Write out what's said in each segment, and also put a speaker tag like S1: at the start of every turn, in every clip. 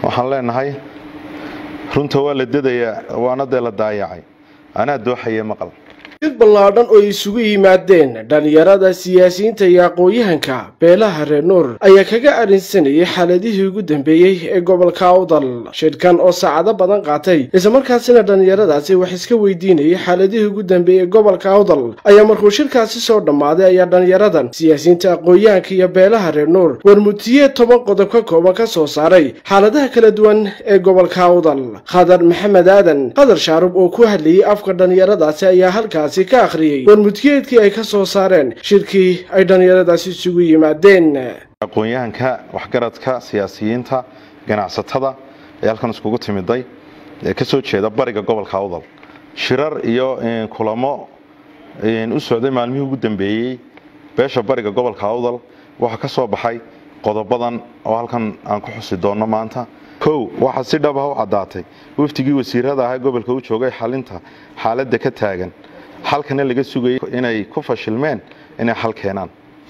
S1: waxaan leenahay runta waa la dedayaa waana dee la daayacay anaa dooxaye maqal
S2: jid ballaadhan oo isugu yimaadeen dhallinyarada siyaasiyiinta iyo aqoon-yahanka beelaha reer nuur ayaa kaga arrinsanayay xaaladihii ugu dambeeyey ee gobolka awdal shidhkan oo saacado badan qaatay islamarkaasina dhallinyaradaasi wax iska weydiinayay xaaladihii ugu dambeeyey ee gobolka awdal ayaa markuu shirkaasi soo dhammaaday ayaa dhallinyaradan siyaasiyiinta aqoon-yahanka iyo beelaha reer nuur warmutiye toban qodob ka kooban ka soo saaray xaaladaha kala duwan ee gobolka awdal khadar maxamed aadan qadar shaarub oo ku hadlayay afka dhallinyaradaasi ayaa halkaas ka akhriyey warmudkeedkii ay ka soo saareen shirkii ay dhallinyaradaasi isugu yimaadeen
S1: aqoon-yahanka waxgaradka siyaasiyiinta ganacsatada ee halkan iskugu timiday ee ka soo jeeda bariga gobolka awdal shirar iyo kulamo u socday maalmihii ugu dambeeyey beesha bariga gobolka awdal waxaa ka soo baxay qodobadan oo halkan aan ku xusi doonno maanta kow waxaa si dhab ah u caddaatay waftigii wasiirada ahaa gobolka u joogay xalinta xaaladda ka taagan xalkana laga sugayay inay ku fashilmeen inay xal keenaan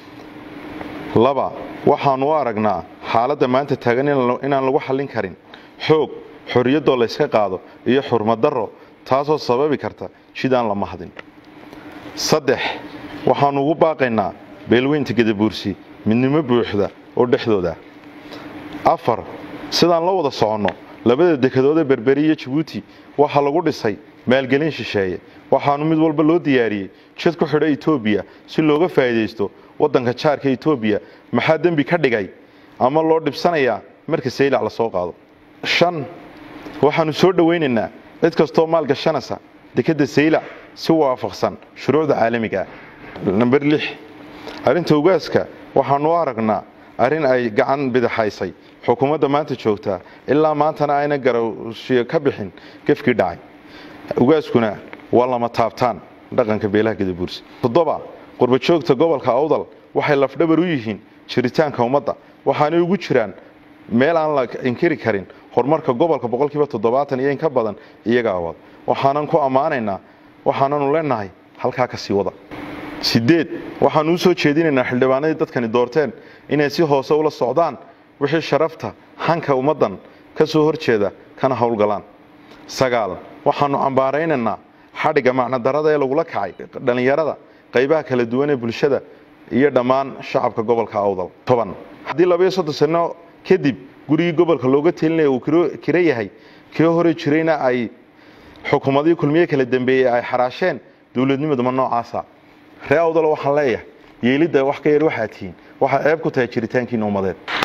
S1: laba waxaanu u aragnaa xaaladda maanta taagan inaan lagu xallin karin xoog xorriyaddoo layska qaado iyo xurmadarro taasoo sababi karta jidaan la mahdin saddex waxaanu ugu baaqaynaa beelweynta gadabuursi midnimo buuxda oo dhexdooda afar sidaan la wada soconno labada dekedoodee berberi iyo jabuuti waxaa lagu dhisay maalgelin shisheeye waxaanu mid walba loo diyaariyey jid ku xidha etoobiya si looga faa'iidaysto waddanka jaarka etoobiya maxaa dembi ka dhigay ama loo dhibsanayaa marka saylac la soo qaado shan waxaanu soo dhowaynaynaa cid kastoo maalgashanaysa dekedda saylac si waafaqsan shuruucda caalamiga ah namber lix arrinta ugaaska waxaanu u aragnaa arrin ay gacan bidaxaysay xukuumadda maanta joogtaa ilaa maantana ayna garowshiyo ka bixin gefkii dhacay ugaaskuna waa lama taabtaan dhaqanka beelaha gadabuursi toddoba qurbajoogta gobolka awdal waxay lafdhabar u yihiin jiritaanka ummadda waxaanay ugu jiraan meel aan la inkiri karin horumarka gobolka boqolkiiba toddobaatan iyo in ka badan iyaga awaad waxaanan ku ammaanaynaa waxaananu leenahay halkaa ka sii wada sideed waxaanu u soo jeedinaynaa xildhibaanadii dadkani doorteen inay si hoose ula socdaan wixii sharafta hanka ummaddan ka soo horjeeda kana howlgalaan sagaal waxaanu cambaaraynaynaa xadhigga macnodarada ee lagula kacay dhallinyarada qaybaha kala duwan ee bulshada iyo dhammaan shacabka gobolka awdal toban haddii labaiyo soddon sano kadib gurigii gobolka looga telinaya uu kiro yahay kii hore jirayna ay xukuumadihii kulmiye kala dambeeyey ay xaraasheen dowladnimaduma noocaasa ree awdal waxaan leeyahay yeelidda wax ka yar waxaa tihiin waxaa ceeb ku tahay jiritaankiina ummadeed